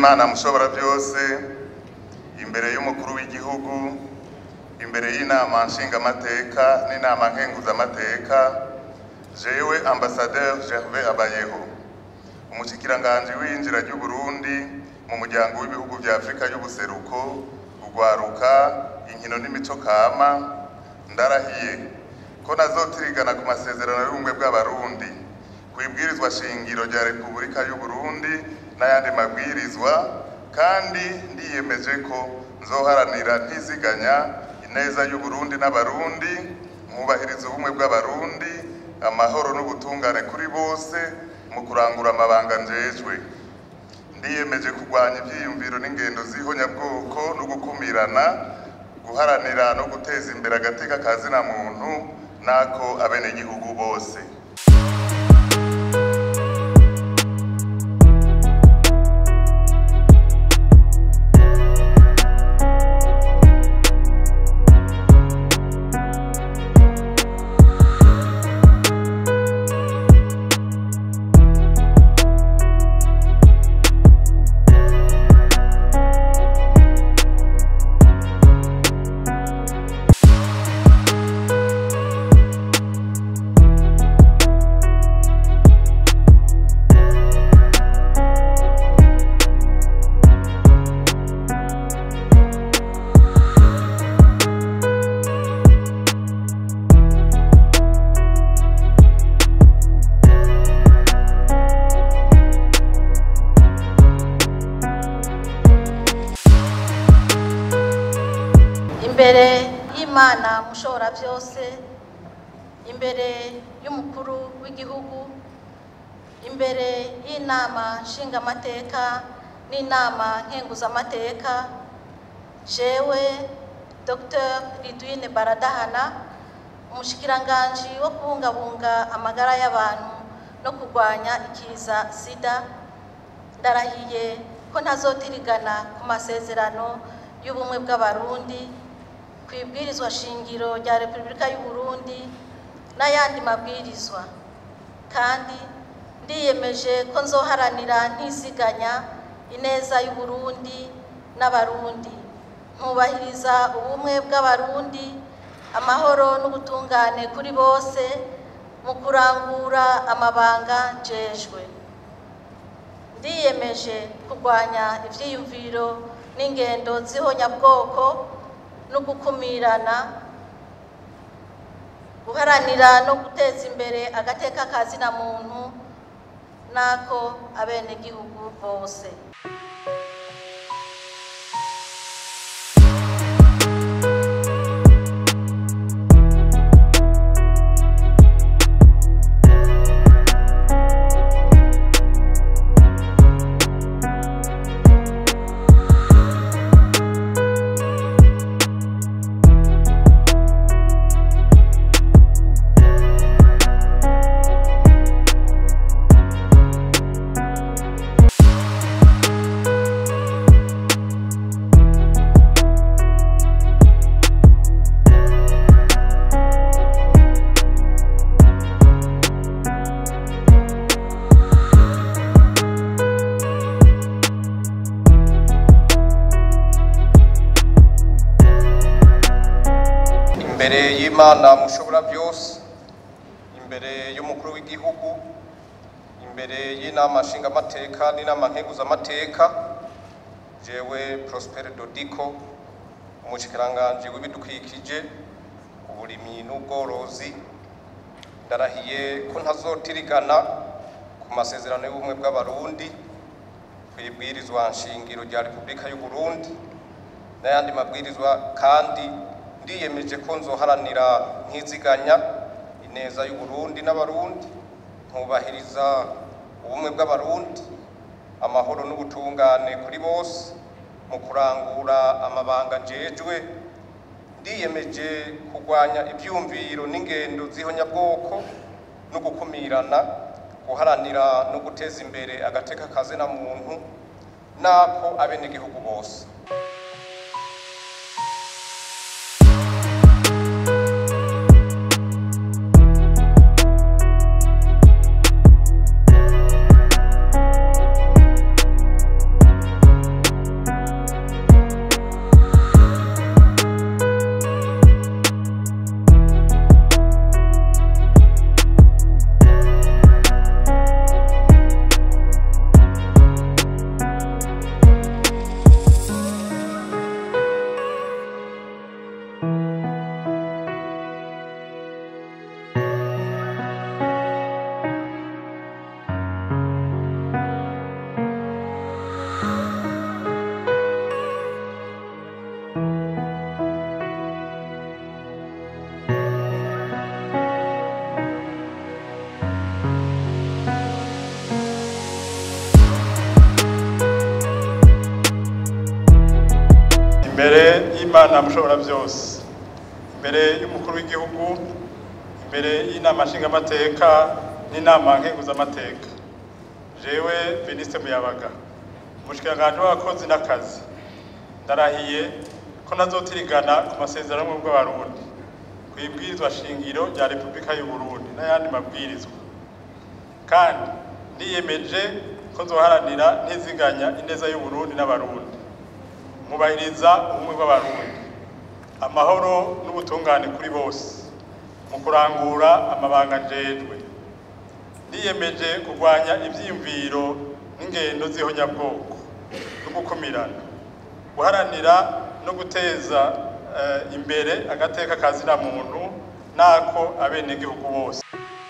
y'imana mushobora byose imbere y'umukuru w'igihugu imbere y'inama nshingamateka n'inama nkenguzamateka jewe ambasaderi gervais abayeho umushikiranganji w'iyinjira ry'uburundi mu muryango w'ibihugu vya afurika y'ubuseruko urwaruka inkino n'imico kama ndarahiye ko nazotirigana ku masezerano y'ubumwe bw'abarundi ku ibwirizwa shingiro rya repubulika y'uburundi n'ayandi mabwirizwa kandi ndiyemeje ko nzoharanira ntiziganya ineza y'uburundi n'abarundi mwubahiriza ubumwe bw'abarundi amahoro n'ubutungane kuri bose mu kurangura amabanga njejwe ndiyemeje kurwanya ivyiyumviro n'ingendo z'ihonyabwoko no gukumirana guharanira no guteza imbere agateka ka zina muntu n'ako abenegihugu bose imbere y'imana mushobora byose imbere y'umukuru w'igihugu imbere y'inama nshingamateka n'inama nkenguzamateka jewe dr ridwine baradahana umushikiranganji wo kubungabunga amagara y'abantu no kurwanya ikiza sida ndarahiye ko ntazotirigana ku masezerano y'ubumwe bw'abarundi ku ibwirizwa shingiro rya repubulika y'u Burundi n'ayandi mabwirizwa kandi ndiyemeje ko nzoharanira ntisiganya ineza y'u Burundi n'abarundi nkubahiriza ubumwe bw'abarundi amahoro n'ubutungane kuri bose mu kurangura amabanga njejwe ndiyemeje kurwanya ivyiyumviro n'ingendo z'ihonyabwoko no gukumirana guharanira no guteza imbere agateka ka zina muntu n'ako abenegihugu bose imbere y'imana mushobora byose imbere y'umukuru w'igihugu imbere y'inama nshingamateka n'inama nkenguzamateka jewe prospere dodiko umushikiranganji w'ibidukikije uburimyi n'ubworozi ndarahiye ko ntazotirigana ku masezerano y'ubumwe bw'abarundi ku ibwirizwa nshingiro rya repubulika y'u Burundi n'ayandi mabwirizwa kandi ndiyemeje ko nzoharanira nkiziganya ineza y'u Burundi n'abarundi nkubahiriza ubumwe bw'abarundi amahoro n'ubutungane kuri bose mu kurangura amabanga njejwe ndiyemeje kurwanya ibyumviro n'ingendo z'ihonyabwoko no gukumirana guharanira no guteza imbere agateka kazina muntu n'ako abenegihugu bose y'imana mushobora byose imbere y'umukuru w'igihugu imbere y'inama nshingamateka n'inama nkenguzamateka jewe Veniste Muyabaga umushikiranganji w'abakozi n'akazi ndarahiye ko nazotirigana ku masezerano y'ubumwe bw'abarundi ku ibwirizwa shingiro rya repubulika y'u Burundi n'ayandi mabwirizwa kandi niyemeje ko nzoharanira ntiziganya ineza y'u Burundi n'abarundi mubahiriza ubumwe bw'abarundi amahoro n'ubutungane kuri bose mu kurangura amabanga njejwe niyemeje kurwanya ivyiyumviro n'ingendo z'ihonyabwoko no gukumirana guharanira no guteza eh, imbere agateka kazina muntu nako abenegihugu bose